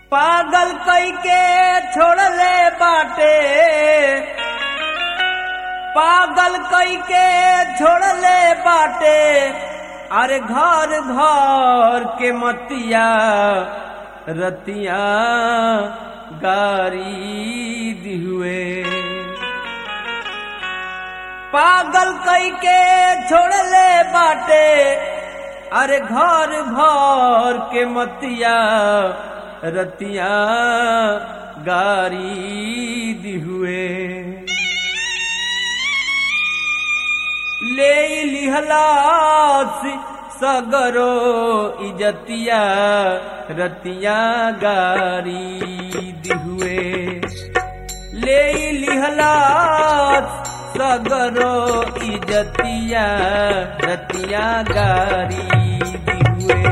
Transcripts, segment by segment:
पागल कई के छोड़ले बाटे पागल कई के छोड़ले बाटे अरे घर घर के मतिया रतिया गारी दिहुए पागल कई के छोड़ले बाटे अरे घर भर के मतिया रतिया गारी दिहुए ले लिहलास सगरो इजतिया रतिया गारी दिहुए ले लिहलास सगरो इजतिया रतिया गारी दिहुए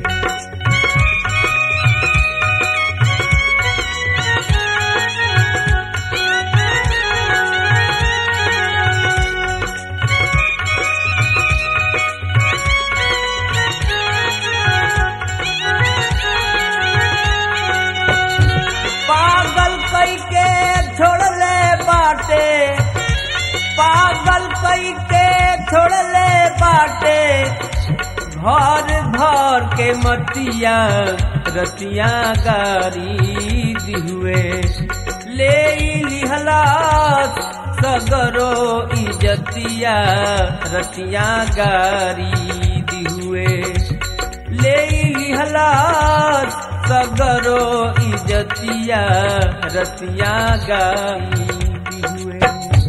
पागल कई के छोड़ले बाटे पागल कई के छोड़ले बाटे घर घर के मतिया रतिया गारी दिहुए ले लिहलास सगरो इजतिया रतिया गारी दिहुए ले लिहलास सगरो इजतिया रतिया गाई दिहुए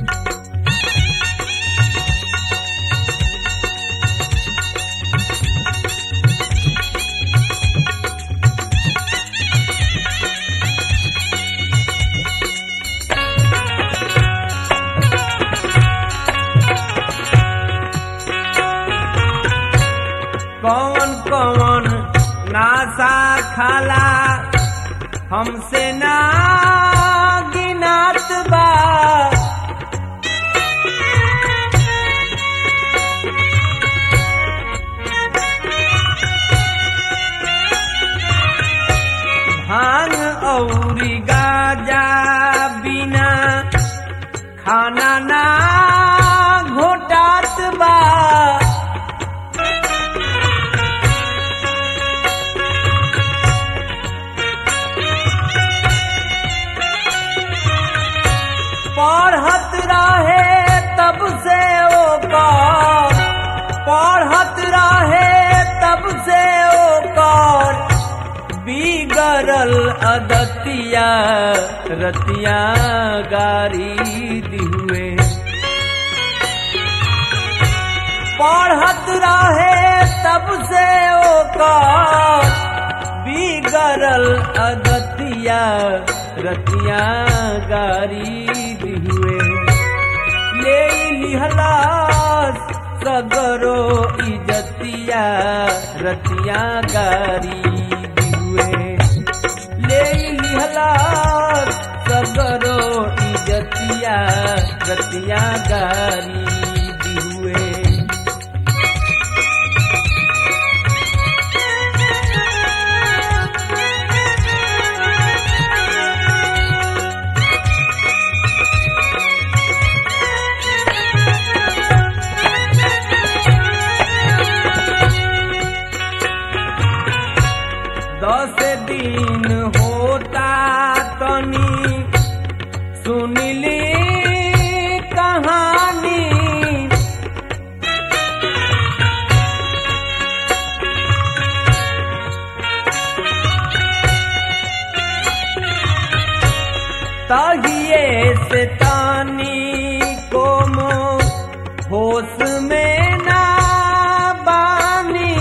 कौन कौन नासा खाला हमसे ना गिनात बा भांग औरी गाजा बिना खाना ना घोटात बा पढ़त रहे तब से ओकर पढ़त रहे तब से ओकर बिगड़ल अदतिया रतिया गारी दिहुए पढ़त रहे तब से ओकर बिगड़ल अदतिया रतिया गारी दिहुए ले लिहलास सगरो इजतिया रतिया गारी दिहुए ले लिहलास सगरो इजतिया रतिया गारी दिहुए दस दिन होता तनी सुनली कहानी तहिए से तानी को मो होश में ना बानी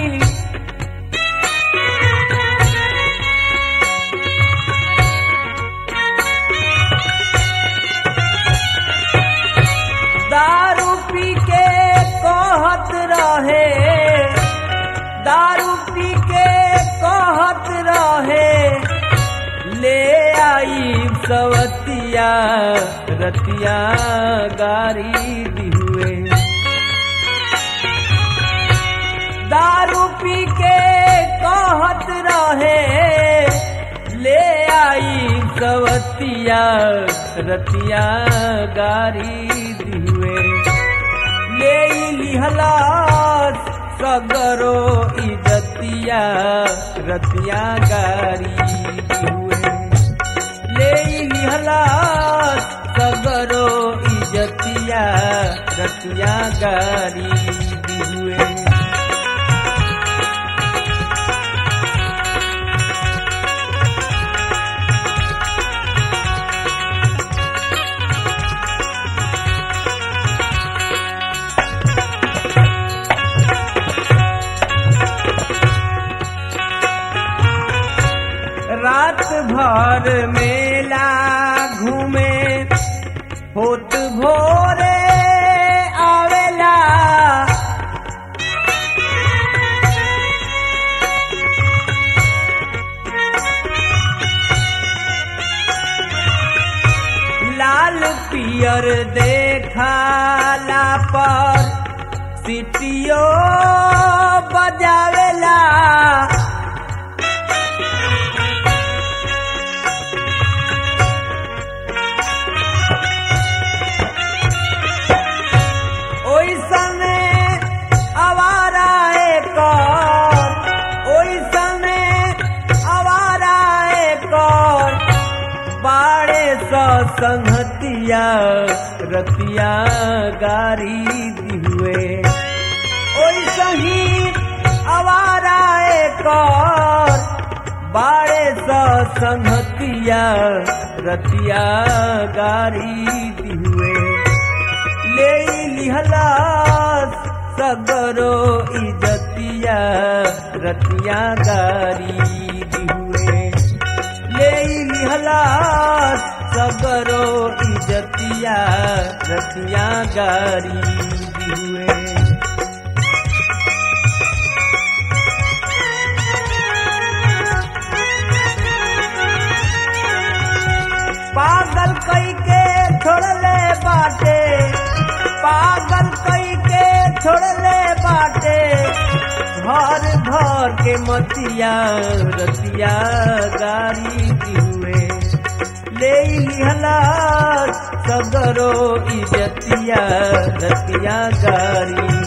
दारू पी के कहत रहे दारू पी के कहत रहे ले आई सवतिया रतिया गारी दिहुए दारू पी के कहत रहे सवतिया रतिया गारी दिहुए ले लिहला सगरो इजतिया रतिया गारी दिहुए ले लिहला सगरो इजतिया रतिया गारी दिहुए रात भर मेला घूमे होत भोरे आवेला लाल पियर देखाला पर सिटियो बजावेला ओई समय आवारा एक ओई समय आवारा एक बाड़े स संहतिया रतिया गारी दिहुए ओई सही आवारा एक बाड़े स संहतिया रतिया गारी दिहुए ले लिहला सगरो इजतिया रतिया गारी दिहुए ले लिहला सगरो इजतिया रतिया गारी दिहुए पागल कई के छोड़ले बाटे पागल कई के छोड़ले बाटे घर घर के मतिया रतिया गारी दिहुए ले लिहला सगरो इजतिया रतिया गारी